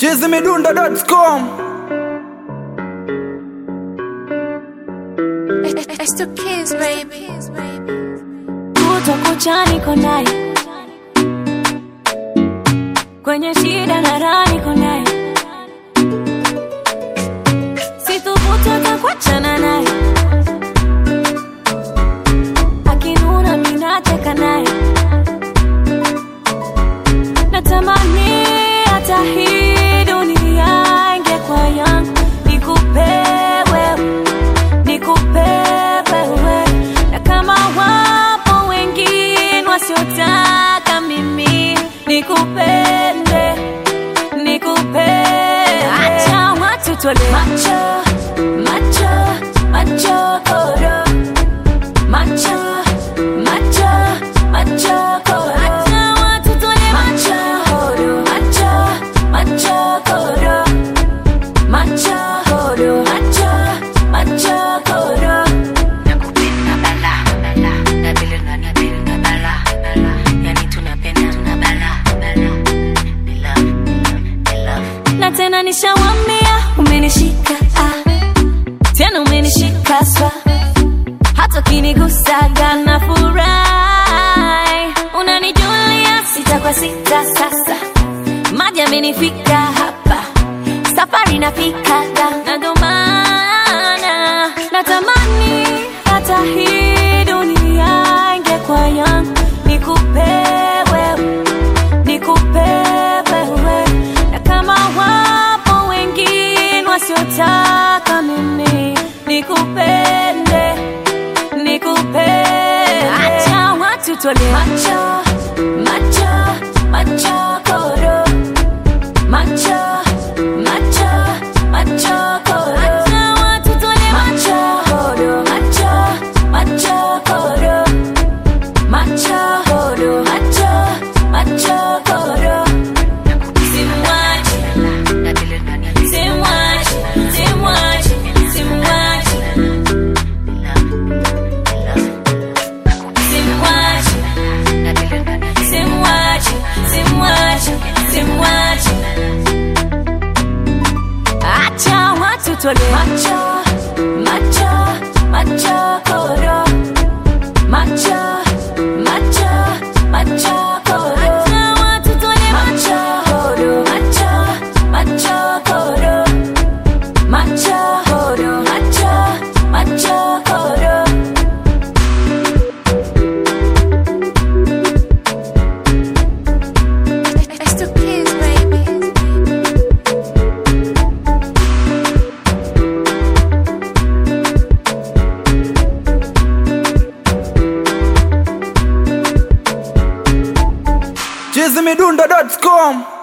chizimidundo.com It's the kids, baby. kutwa kucha niko naye kwenye shida na raha niko naye sithubutu hata kuachana naye akinuna minacheka naye natamani hata hii dunia ingekuwa yangu nikupe wewe nikupe wewe na kama wapo wengine wasiotaka mimi nikupende nikupende acha watu tole macho macho macho koro macho macho macho koro acha watu tole macho koro macho macho koro macho koro macho macho koro nakupenda bala bala na vile unanipenda bala bala yani tunapenda tuna bala bala ni love ni love na tena nishawambia umenishika ah. tena umenishika swa hata ukinigusaga na furahi unanijulia sita kwa sita sasa maji amenifika hapa safari nafikaga na ndo maana natamani hata hii dunia ingekuwa yangu nikupe wewe nikupe wewe na kama wapo wengine wasiotaka mimi nikupende nikupende acha watu tole macho macho macho koro macho macho macho koro acha watu tole macho koro macho macho koro macho koro macho macho koro simwachi na vile unanipenda simwachi simwachi simwachi ni love ni love simwachi na vile unanipenda simwachi simwachi simwachi acha watu tole macho macho macho koro macho macho macho koro acha watu tole macho koro macho macho koro macho koro macho macho koro It's the kids, baby. chizimidundo.com